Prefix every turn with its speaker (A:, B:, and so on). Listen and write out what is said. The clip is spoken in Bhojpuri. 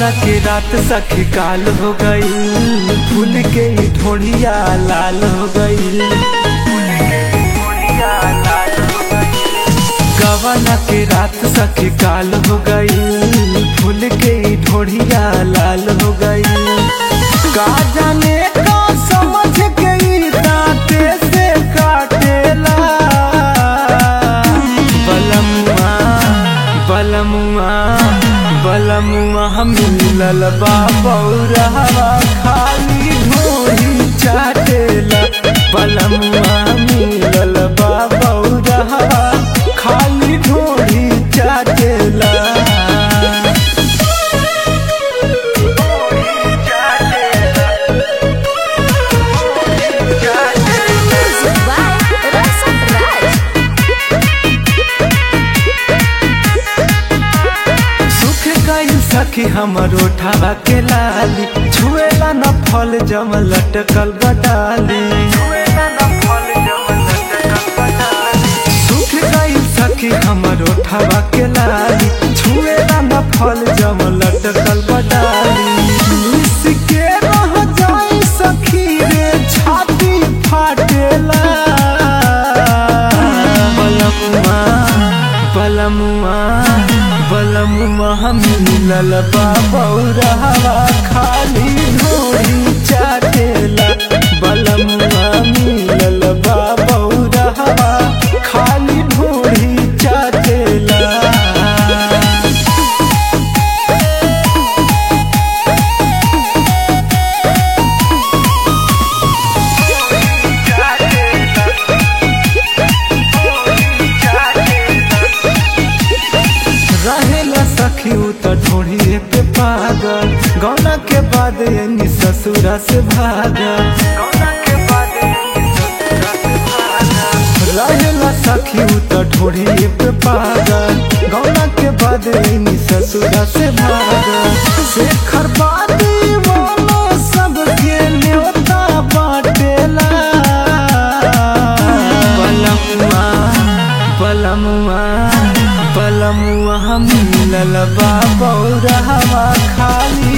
A: के रात सखी काल हो गई फूल के ही ढोढ़िया लाल हो गई गवाना के रात सखी काल हो गई फूल के ही ढोढ़िया लाल हो गई का जाने का समझ गई दांते से काटेला बलमुआ बलमुआ बलमुआ हम मिलल बा बौरहवा खाली ढोरी चाटेला बलमुआ मिलल बा बौरहवा खाली ढोरी चाटेला
B: Music by Rasa Raj.
A: सुख गई सखी हमर ओठावा के लाली छुएला न फल जम लटकल बटाली सुख गई सखी हमर ओठावा के लाली छुएला न फल जम लटकल बटाली मिस के रह जाई सखी रे छाती फाटेला बलमुआ बलमुआ बलमुआ हम मिलल बा बौरहवा खाली ढोरी चाटेला बलमुआ मिलल बा बौरहवा खाली ढोरी चाटेला रहेला सखी उ त ढोढ़िए पे पागल गौना के बाद यानी ससुरा से भागल रहेला सखी उ त ढोढ़िए पे पागल गौना के बाद यानी ससुरा से भागल शेखर बादी वाला सबके न्योता बाटेला बलमुआ बलमुआ बलमुआ हम मिलल बा बौरहवा खाली